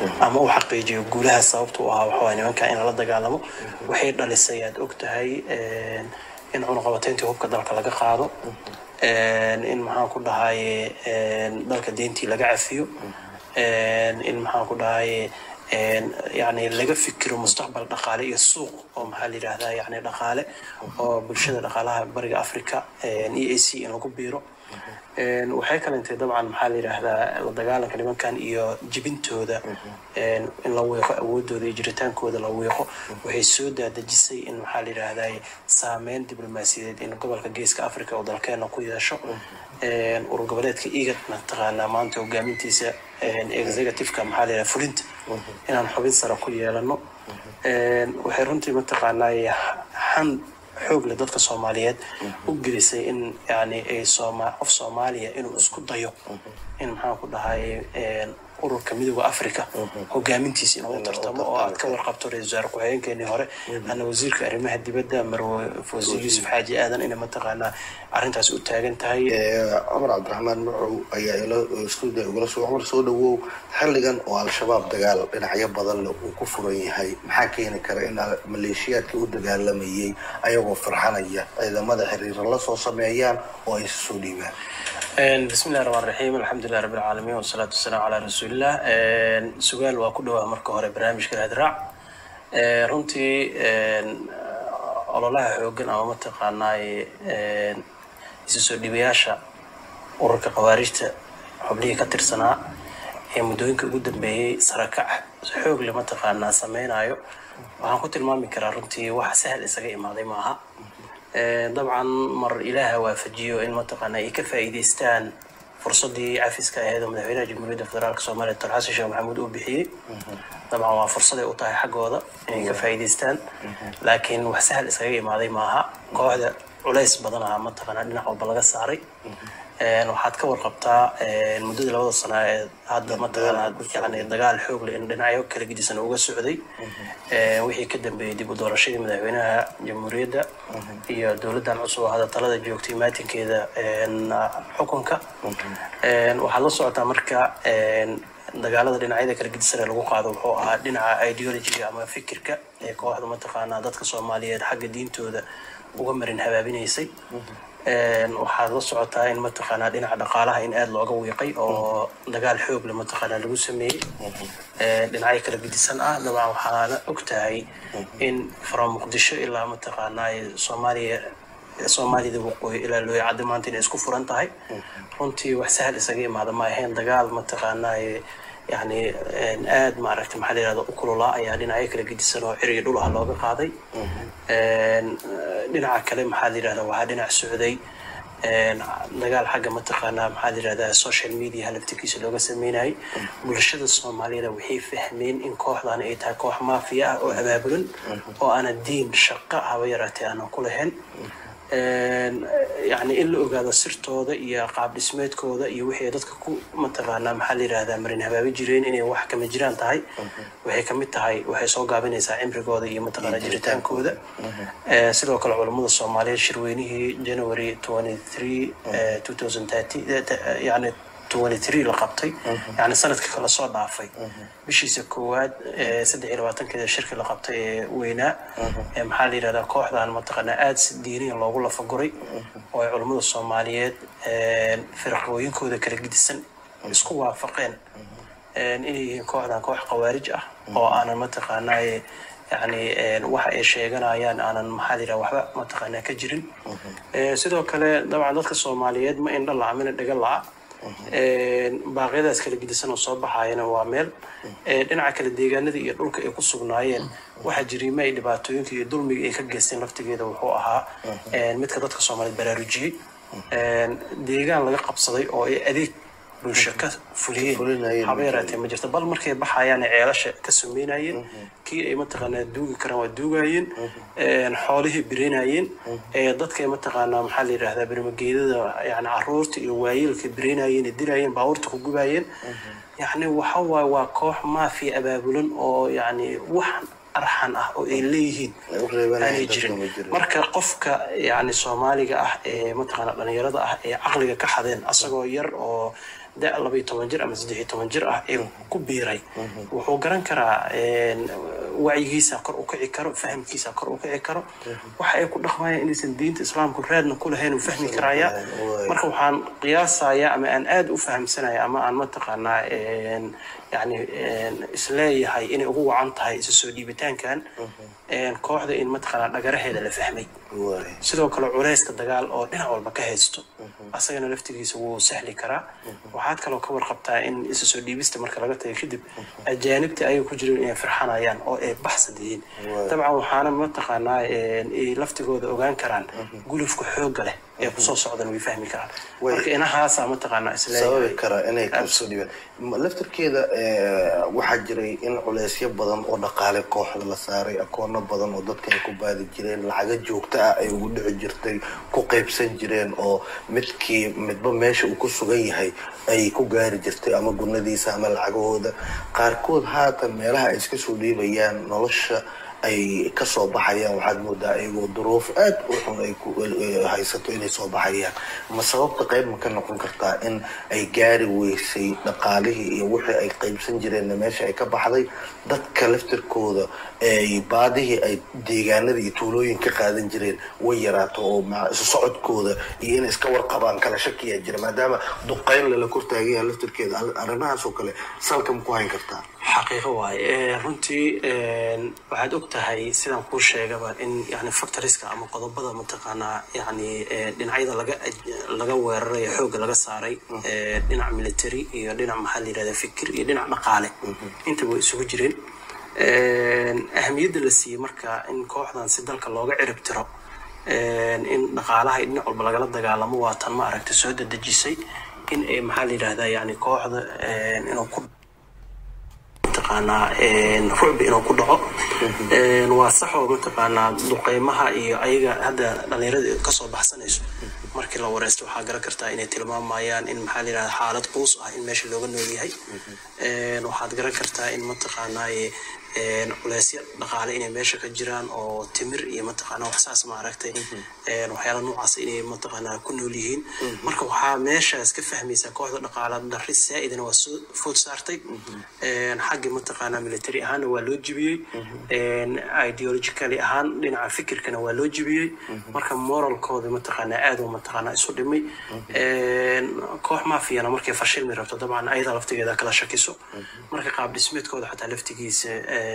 ama u xaqiijiyo guulaha sababta u ahaa waxawaa nimanka in lala dagaalamo waxay dhalisay aad og tahay in cunuqabateyntii hubka dalka laga qaado in maxaan ku dhahaye dalka deyntii laga cafiyo in maxaan ku dhahaye yani laga fikiro mustaqbal dhaqaale iyo suuq oo maxaa la yidhahdaa yani dhaqaale oo bulshada dhaqaalaha bariga africa e a c in lagu biiro waxay kalentay dabcan maxaa la yidhaahdaa la dagaalanka nimankan iyo jibintooda in la wiiqo awoodooda iyo jiritaankooda la wiiqo waxay soo daadejisay in maxaa la yidhaahdaa saameyn diblomaasiyadeed in gobolka geeska africa oo dalkeena ku yeesho urur goboleedka igad mataqaanaa maanta hogaamintiisa executiveka maxaa la yidhaha fulinta inaan xubin sare ku yeelano waxay runtii mataqaanaa xan xoog leh dadka soomaaliyeed u gelisay in yani ay sooma qof soomaaliya inuu isku dayo in maxaan ku dhahay ururka midooda africa hogaamintiisa inuu u tartamo oo aad ka warqabto ra-isul wasaare ku-xigeenkeenii hore ana wasiirka arrimaha dibadda marwe fawzi yuusuf xaaji aadan inay mataqaanaa arrintaas u taagan tahay cumar cabdiraxmaan macow ayaa stuudia ugala soo cumar soo dhawow xilligan oo al-shabaab dagaal dhinacyo badan leh uu ku furan yahay maxaa keeni kara in maleeshiyaadkii u dagaalamayay ayagoo farxanaya ciidamada xiriira la soo sameeyaan oo ay soo dhiibaan bismi illahi raxmaan raxiim alxamdulilah rabbi alcaalamiin wasalaatu wasalaamu calaa rasuulillah sugaal waa ku dhawaa marka hore barnaamijka raadraac runtii ololaha xoogan ama mataqaanaay isu soo dhiibayaasha ururka khawaarijta xubnihii ka tirsanaa ee muddooyinka ugu dambeeyey sarakac xoog le mataqaanaa sameynayo waxaan ku tilmaami karaa runtii wax sahal isaga imaaday maaha dabcan mar ilaaha waafajiyo in mataqaana ay ka faa'iidaystaan fursadii cafiska aheed oo madaxweynaha jamhuuriyadda federaalk soomaaliya doctor xasan sheekh maxamuud uu bixiyey dabcan waa fursaday u tahay xaggooda inay ka faa'iidaystaan laakiin wax sahal iskaga imaaday maaha kooxda culays badanaha mataqaana dhinac walba laga saaray waxaad ka warqabtaa muddada labada sana ee hadda mataqaana yani dagaal xoog leh in dhinacyo kala gedisan uga socday wixii ka dambeeyey dib u doorashadii madaxweynaha jamhuuriyadda iyo dowladdan cusub oo hadda talada joogtay maatinkeeda xukunka waxaad la socotaa marka dagaalada dhinacyada kala gedisan ee lagu qaado wuxuu ahaa dhinaca ideologiga ama fikirka ee kooxda mataqaanaa dadka soomaaliyeed xagga diintooda uga marin habaabinaysay waxaad la socotaa in mataqaanaa dhinaca dhaqaalaha in aada looga wiiqay oo dagaal xoog le mataqaanaa lagu sameeyey dhinacyo kala gedisan ah dabcan waxaana og tahay in from muqdisho ilaa mataqaanaa soomaaliya soomaaliyada waqooyi ilaa looya cadda maanta inay isku furan tahay runtii wax sahal isaga imaada ma ahayn dagaal mataqaanaa yani aada maaragtay maxaa la yirahda u kululaa ayaa dhinacyo kala gedisan oo ciriyo dhul ah looga qaaday dhinaca kale maxaa la yirahda waxaa dhinac socday dagaal xagga mataqaanaa maxaa la yirahdaa social media halaftikiisa looga sameynayay bulshada soomaaliyada waxay fahmeen in kooxdan ay tahay koox maafiya ah oo abaabulan oo aanan diin shaqo haba yaraatee aanan ku lahayn yani in la ogaado sirtooda iyo qaab dhismeedkooda iyo wixii dadka ku mataqaanaa maxaa la yirahdaa marin habaabi jireen inay wax kama jiraan tahay waxay kamid tahay waxay soo gaabinaysaa cimrigooda iyo mataqaanaa jiritaankooda sidoo kale culammada soomaaliyeed shirweynihii january twenty three two thousand thirty yani la qabtay yani sanadka kala soo dhaafay bishiisa koowaad saddex iyo labaatankeeda shirki la qabtay ee weynaa maxaa la yirahdaa kooxdan mataqaanaa aada si diiniya loogu lafaguray oo ay culammada soomaaliyeed firaqooyinkooda kala gedisan isku waafaqeen inay yihiin kooxdan koox khawaarij ah oo aanan mataqaanaa yani waxa ay sheeganayaan aanan maxaa la yiraha waxba mataqaanaa ka jirin sidoo kale dabcan dadka soomaaliyeed ma indha la'a mina dhaga la'a baaqyadaas kala gedisan oo soo baxayana waa meel dhinaca kale deegaanada iyo dhulka ay ku sugnaayeen waxaa jiriima ay dhibaatooyinka iyo dulmiga ay ka geysteen laftigeeda wuxuu ahaa midka dadka soomaaliyeed baraarujiyey deegaan laga qabsaday oo ay adeeg bulsho ka fuliyeen haba yaraatee ma jirto bal markay baxayaan ceelasha ka sameynayeen kii ay mataqaanaa duugi karaan waa duugayeen xoolihii bireynayeen dadkay mataqaanaa maxaa la yidhahdaa bermageedada yani caruurta iyo waayeelka bireynayeen dilayeen baabuurta ku gubayeen yani waxa waaye waa koox maafiya abaabulan oo yani wax arxan ah oo ay leeyihiin aanay jirin marka qofka yani soomaaliga ah ee mataqaana dhalinyarada ah ee caqliga ka xadeen asagoo yar oo da labaiyo toban jir ama saddex iyo toban jir ah ee ku biiray wuxuu garan karaa wacyigiisa kor u kici karo fahamkiisa kor u kici karo waxa ay ku dhaqmayaan inaysan diinta islaamku raadna ku lahayn uu fahmi karaya marka waxaan qiyaasayaa ama aan aada u fahamsanaya ama aan mataqaanaa yani isleeyahay inay ugu wacan tahay isu soo dhiibitaankan kooxda in mataqaanaa dhagaraheeda la fahmay sidoo kale culeyska dagaal oo dhinac walba ka haysto asagana laftigiisa wuu sahli karaa waxaad kaloo ka warqabtaa in isu soo dhiibista marka laga tagay kadib ajaanibta ayay ku jireen inay firxanayaan oo ay baxsad yihiin dabcan waxaana mataqaanaa laftigooda ogaan karaan gulufka xoogga leh ee kusoo socdan way fahmi karaan marka inahaasa mataqaanaa sababi kara inay kasoo dhibeen laftirkeeda waxaa jiray in culeysyo badan oo dhaqaale kooxda la saaray akoono badan oo dadka ay ku baadi jireen lacaga joogta ah ay ugu dhici jirtay ku qaybsan jireen oo midkii midba meesha uu ku sugan yahay ay ku gaari jirtay ama gunadiisa ama lacagahooda qaarkood haatan meelaha ay iska soo dhiibayaan nolosha ay kasoo baxayaan waxaad moodaa iyagoo duruuf aad u xun ay haysato inay soo baxayaan ma sababta qayb ma ka noqon kartaa in ay gaari weysay dhaqaalihii iyo wixii ay qaybsan jireenna meesha ay ka baxday dadka laftirkooda ay baadihii ay deegaanada iyo tuulooyin ka qaadan jireen way yaraato oo isu socodkooda iyo inay iska warqabaan kala shakiyaa jira maadaama duqayn lala kortaagaya laftirkeeda arrimahaas oo kale salka ma ku hayn kartaa xaqiiqo waaye runtii waxaad og tahay sidaan kuu sheegaba in yani factoriska ama qodobada mataqaanaa yani dhinacyada laga laga weeraray xoogga laga saaray dhinac military iyo dhinac maxaa la yirahda fikir iyo dhinac dhaqaale intaba way isugu jireen ahamiyadda la siiyey marka in kooxdan si dalka looga cirib tiro in dhaqaalaha iyo dhinac walba lagala dagaalamo waa tan ma aragta soo dadejisay in ay maxaa la yirahdaa yani kooxda inuu ku mataqaanaa rucbi inuu ku dhaco waa saxoo mataqaanaa duqeymaha iyo ayaga hadda dhalinyarada kasoo baxsanayso markii la wareysto waxaa garan kartaa inay tilmaamayaan in maxaa layidhahda xaalad quus ah in meesha looga nool yahay waxaad garan kartaa in mataqaanaa culeysya dhaqaale inay meesha ka jiraan oo timir iyo mataqaanaa waxsaas ma aragtay waxyaala noocaas inay mataqaanaa ku nool yihiin marka waxaa meeshaas ka fahmaysaa kooxda dhaqaala dari saa-idana waa soo food saartay xagga mataqaanaa military ahaanna waa loo jibiyey ideologically ahaan dhinaca fikirkana waa loo jibiyey marka moralkooda mataqaanaa aad u mataqaanaa isu dhimay koox maafiyana markay fashilmi rabto dabcan ayada laftigeeda kala shakiso marka qaab dhismeedkooda xataa laftigiisa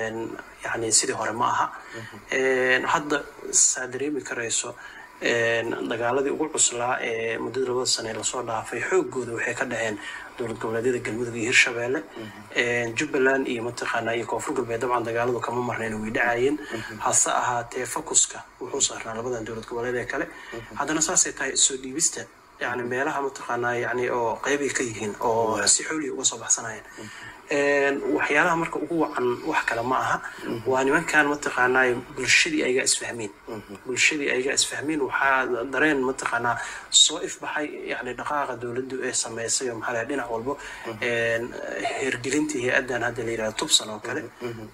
yani sidii hore ma aha hadda saa dareemi karayso dagaaladii ugu cuslaa ee muddada labada sane lasoo dhaafay xoogooda waxay ka dhaceen dowlad goboleedyada galmudug iyo hirshabeelle jubbaland iyo mataqaanaa iyo koonfur galbeed dabcan dagaaladu kama marnayn way dhacayeen hase ahaatee focuska wuxuu saarnaa labadan dowlad goboleed ee kale haddana saasay tahay soo dhiibista yani meelaha mataqaanaa yani oo qeybay ka yihiin oo si xooliya uga soo baxsanayeen waxyaalaha marka ugu wacan wax kale ma aha waa nimankan mataqaanaa bulshadii ayga isfahmeen bulshadii ayga isfahmeen waxaa dareen mataqaanaa soo ifbaxay yani dhaqaaqa dowladdu ee sameysay oo maxaa laha dhinac walbo hergelintii hay-addan hadda la yirahda tubsan oo kale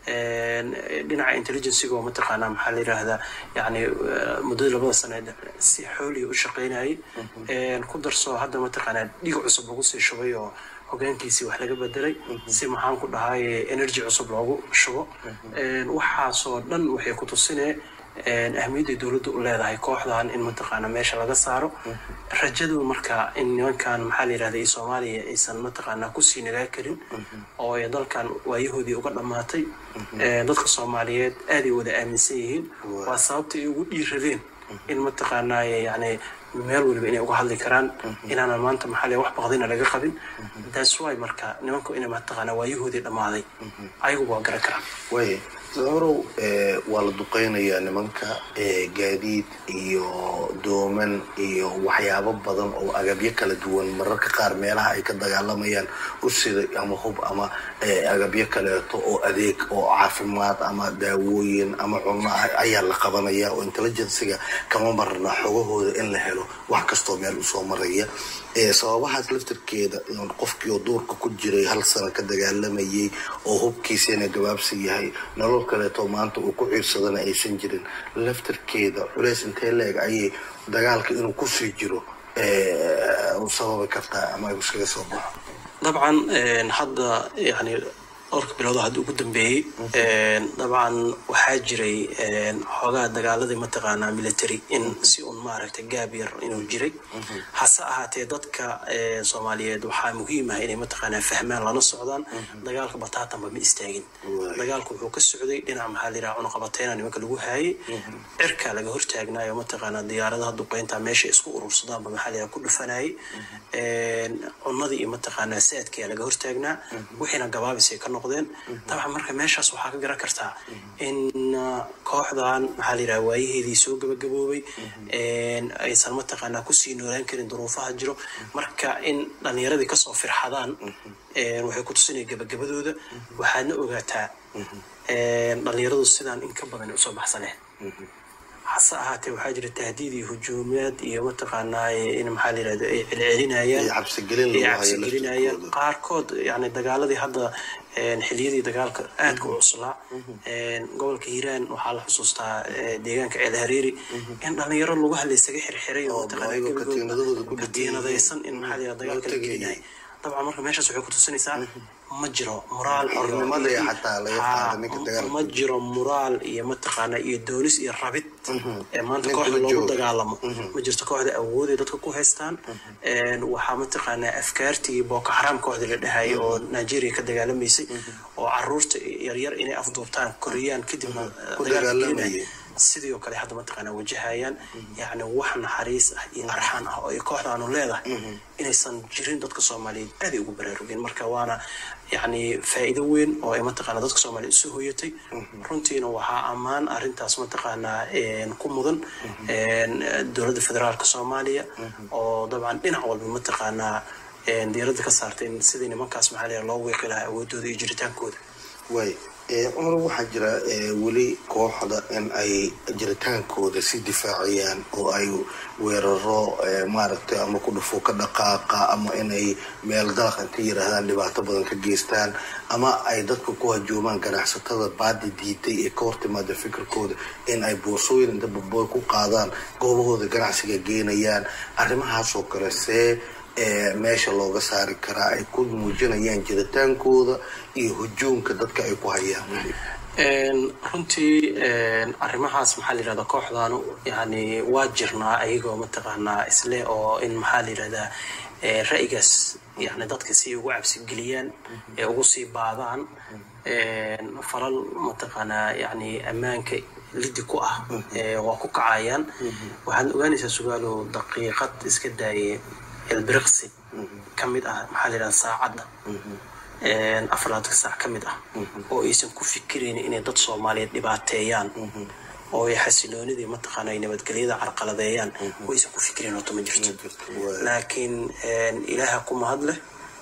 dhinaca intelligenciga oo mataqaanaa maxaa la yirahdaa yani muddada labada saneed si xooliya u shaqeynayay ku darso hadda mataqaanaa dhig cusub lagu sii shubay oo hogaankiisii wax laga bedelay si maxaan ku dhahay energy cusub loogu shubo waxaasoo dhan waxay ku tusinee ahmiyadday dowladda u leedahay kooxdan in mataqaana meesha laga saaro rajadu marka in nimankan maxaa la yirahda iyo soomaaliya aysan mataqaanaa kusii nagaa karin oo ay dalkan waayahoodii uga dhammaatay dadka soomaaliyeed aaday wada aaminsan yihiin waa sababta ay ugu dhiiradeen in mataqaanaa yani meel waliba inay uga hadli karaan inaanan maanta maxaa wax baqdina laga qabin that's why marka nimanku inay mataqaanaa waayahoodii dhammaaday ayagu waa garan karaan way horow waa la duqeynayaa nimanka gaadiid iyo dooman iyo waxyaabo badan oo agabyo kala duwan mararka qaar meelaha ay ka dagaalamayaan usida ama hub ama agabyo kaleeto oo adeeg oo caafimaad ama daawooyin ama cunno ah ayaa la qabanaya oo intelligenciga kama marna xogahooda in la helo wax kastoo meel usoo maraya sababahaas laftirkeeda qofkii oo duurka ku jiray hal sano ka dagaalamayay oo hubkiisana gabaabsi yahay nolol kaleeto maanta uu ku ciirsadana aysan jirin laftirkeeda culeys intee leeg ayay dagaalka inuu kusii jiro sababi kartaa ama iskaga soo baxo dabcan hadda yani dhowrka biloodo hadda ugu dambeeyey dabcan waxaa jiray xoogaa dagaaladii mataqaanaa military in si un maaragtay gaab yar inuu jiray hase ahaatee dadka soomaaliyeed waxaa muhiim ah inay mataqaanaa fahmaan lana socdaan dagaalka bataatanba ma istaagin dagaalku wuxuu ka socday dhinac maxaa la yidhaha cunuqabateyna nimanka lagu haayay cirka laga hortaagnaayo mataqaanaa diyaaradaha duqeynta meesha isku urursadaanba maxaa la yidhaha ku dhufanayay cunadii iyo mataqaanaa saadkiyaa laga hortaagnaa wixiina gabaabisay ka noqdeen dabcan marka meeshaas waxaa ka garan kartaa in kooxdan maxaa la yidhaha waayaheedii soo gabagaboobay aysan mataqaanaa kusii noolaan karin duruufaha jiro marka in dhalinyaradii kasoo firxadaan waxay ku tusinaya gabagabadooda waxaadna ogaataa dhalinyaradu sidaan in ka badan usoo baxsaneen hase ahaatee waxaa jira tahdiid iyo hujuumaad iyo mataqaanaa in maxaa la yirahda ay celcelinayaan ay cabsigelinayaan qaarkood yani dagaaladii hadda xiliyadii dagaalka aadka u cuslaa gobolka hiiraan waxaa la xusuustaa deegaanka ceel hareeri in dhalinyaro lagu hadla isaga xirxiray oo mataqaanakatiinadaysan in maxaa la yirahda dagaalka la gelinayay dabcan marka meeshaas waxay ku tusinaysaa ma jiro moraal ma jiro moraal iyo mataqaana iyo doonis iyo rabid ee maanta kooxda loogu dagaalamo ma jirto kooxda awooday dadka ku haystaan waxaa mataqaanaa afkaartii booko xaraam kooxda la dhahayay oo nigeria ka dagaalamaysay oo caruurta yaryar inay afduubtaan koriyaan kadibna dagaalka sidii oo kale hadda mataqaanaa wajahayaan yacni wax naxariis ah iyo arxaan ah oo ay kooxdaanu leedahay inaysan jirin dadka soomaaliyeed aaday ugu baraarugeen marka waana yacni faa'iido weyn oo ay mataqaanaa dadka soomaaliyeed isu hoyatay runtiina waxaa ammaan arrintaas mataqaanaa ku mudan dowladda federaalka soomaaliya oo dabcan dhinac walba mataqaanaa diiradda ka saartay in sidii nimankaas maxaa la loo weeqi lahaa awoodooda iyo jiritaankooda way cumar waxaa jira weli kooxda in ay jiritaankooda si difaaciyaan oo ay weeraro maaragtay ama ku dhufo ka dhaqaaqa ama inay meel dalaq inka yiraahdaan dhibaato badan ka geystaan ama ay dadka ku hajuumaan ganacsatada baadi diiday ee ka hortimaada fikirkooda in ay boorsooyin inta babooy ku qaadaan goobahooda ganacsiga geenayaan arrimahaasoo kale see meesha looga saari karaa ay ku muujinayaan jiritaankooda iyo hujuumka dadka ay ku hayaan runtii arrimahaas maxaa la yirahdaa kooxdaanu yani waa jirnaa ayagoo mataqaanaa isleh oo in maxaa la yirahdaa ra'yigaas yani dadka si ugu cabsigeliyaan ee ugu sii baadaan falal mataqaanaa yani ammaanka lidi ku ah waa ku kacayaan waxaad ogaanaysaa sugaalow daqiiqad iska daayay ilbiriqsi ka mid ah maxaa la yidhahda saacadda afaraatan saac ka mid ah oo aysan ku fikiraynin inay dad soomaaliyeed dhibaateeyaan oo ay xasiloonidii mataqaana ay nabadgelyada carqaladeeyaan oo aysan ku fikirayn horta ma jirto laakiin ilaaha ku mahad leh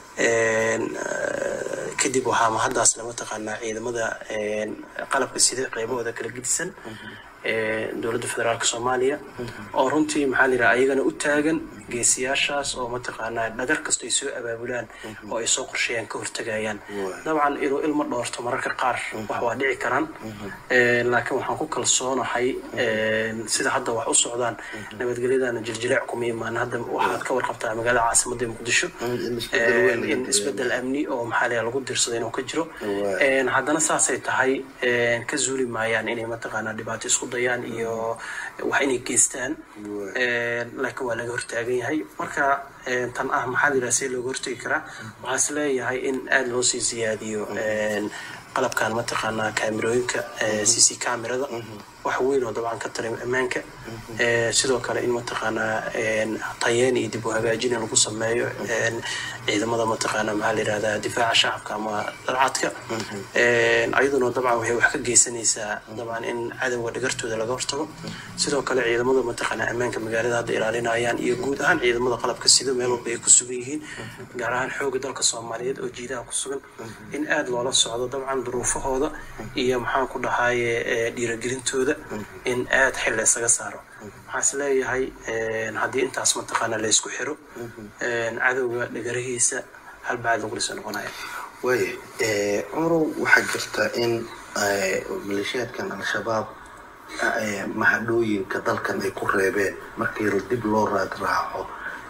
kadib waxaa mahaddaasle mataqaanaa ciidamada qalabka sida qeybahooda kala gedisan dowladda federaalka soomaaliya oo runtii maxaa la yidhaha ayagana u taagan geesiyaashaas oo mataqaanaa dhagar kasta ay soo abaabulaan oo ay soo qorsheeyaan ka hortagayaan dabcan inuu ilma dhoorto mararka qaar wax waa dhici karaan laakiin waxaan ku kalsoonahay sida hadda wax u socdaan nabadgelyadana jiljileec kuma imaan hadda waxaad ka warqabtaa magaalada caasimadda muqdisho in isbedel amni oo maxaa la lagu dirsado inuu ka jiro haddana saasay tahay ka zuuli maayaan inay mataqaanaa dhibaato isku dayaan iyo wax inay geystaan laakiin waa laga hortaagan yahay marka tan ah maxaa la yidhaha see looga hortagi karaa waxaa is leeyahay in aada loo sii siyaadiyo qalabkan mataqaanaa kaamirooyinka c c camerada wax weyn oo dabcan ka taray ammaanka sidoo kale in mataqaanaa tayeen iyo dib u hagaajin lagu sameeyo ciidamada mataqaanaa maxaa la yidhahdaa difaaca shacabka ama dalcadka ayaduna dabcan waxay wax ka geysanaysaa dabcan in cadowga dhagartooda laga hortago sidoo kale ciidamada mataqaanaa ammaanka magaalada hadda ilaalinayaan iyo guud ahaan ciidamada qalabka sida meel walba ay ku sugan yihiin gaar ahaan xooga dalka soomaaliyeed oo jiidaha ku sugan in aada loola socdo dabcan duruufahooda iyo maxaan ku dhahaye dhiiragelintooda in aada xil la isaga saaro waxaa is leeyahay haddii intaas mataqaana la isku xiro cadowga dhagarahiisa hal bacad lagu dhisa noqonaya waaya cumarow waxaa jirta in maleeshiyaadkan al-shabaab mahadhooyinka dalkan ay ku reebeen markii dib loo raad raaco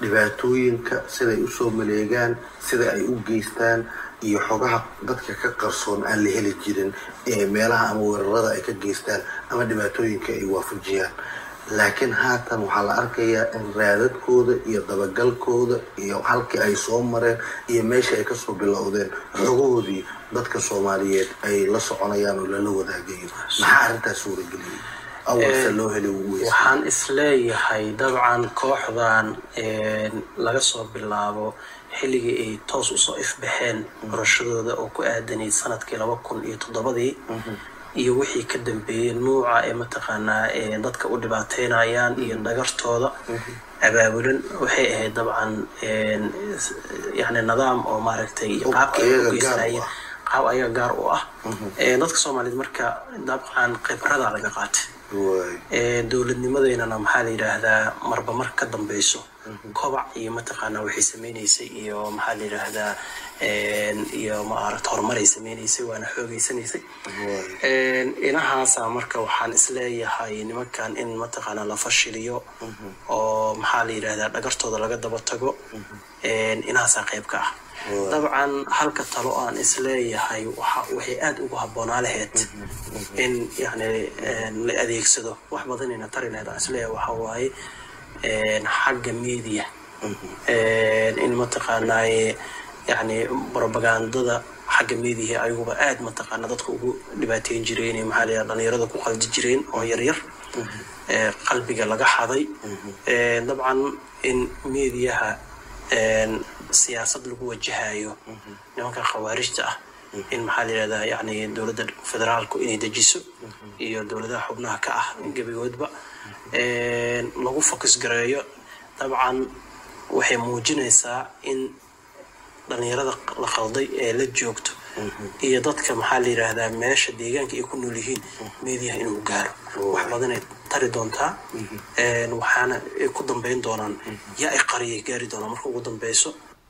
dhibaatooyinka siday usoo maleegaan sida ay u geystaan iyo xogaha dadka ka qarsoon aan la heli jirin ee meelaha ama weerarada ay ka geystaan ama dhibaatooyinka ay waafajiyaan laakiin haatan waxaa la arkayaa in raadadkooda iyo dabagalkooda iyo halkii ay soo mareen iyo meesha ay kasoo bilowdeen xogahoodii dadka soomaaliyeed ay la soconayaan oo lala wadaagayo maxaa arrintaas suurageliyay awalse loo heli waxaan isleeyahay dabcan kooxdan laga soo bilaabo xilligii ay toos usoo ifbaxeen qorashadooda oo ku aadanayd sanadkii laba kun iyo toddobadii iyo wixii ka dambeeyey nuuca ee mataqaanaa dadka u dhibaateynayaan iyo dhagartooda abaabulan waxay ahayd dabcan yani nidaam oo maaragtay iyo qaabkii ay u geysanaayeen qaab ayaga gaar u ah dadka soomaaliyeed marka dabcan khibrada laga qaatay dowladnimadeynana maxaa la yidhaahdaa marba mar ka dambeyso kobac iyo mataqaanaa waxay sameyneysay iyo maxaa la yidhaahdaa iyo maaragta horumaray sameyneysay waana xoogeysanaysay inahaasa marka waxaan isleeyahay nimankan in mataqaanaa la fashiliyo oo maxaa la yidhahdaa dhagartooda laga daba tago inahaasaa qayb ka ah dabcan halka talo aan isleeyahay waxay aada ugu habboonaa lahayd in yani la adeegsado wax badanayna tari lahayd aan isleeyahay waxaa waaye xagga media in mataqaanaaye yani propagandada xagga mediaha ayaguba aada mataqaana dadka ugu dhibaateyn jireen maxaa la dhalinyarada ku qaldi jireen oo yaryar qalbiga laga xaday dabcan in mediaha siyaasad lagu wajahayo nimanka khawaarijta ah in maxaa la yidhahdaa yani dowladda federaalku inay dejiso iyo dowladaha xubnaha ka ah gebigoodba lagu fokus gareeyo dabcan waxay muujinaysaa in dhalinyarada la qalday ee la joogto iyo dadka maxaa la yidhaahdaa meesha deegaanka ay ku nool yihiin meediyaha inuu gaaro wax badanay tari doontaa waxaana ay ku dambeyn doonaan yaa ay qariyay gaari doonaan marka ugu dambeyso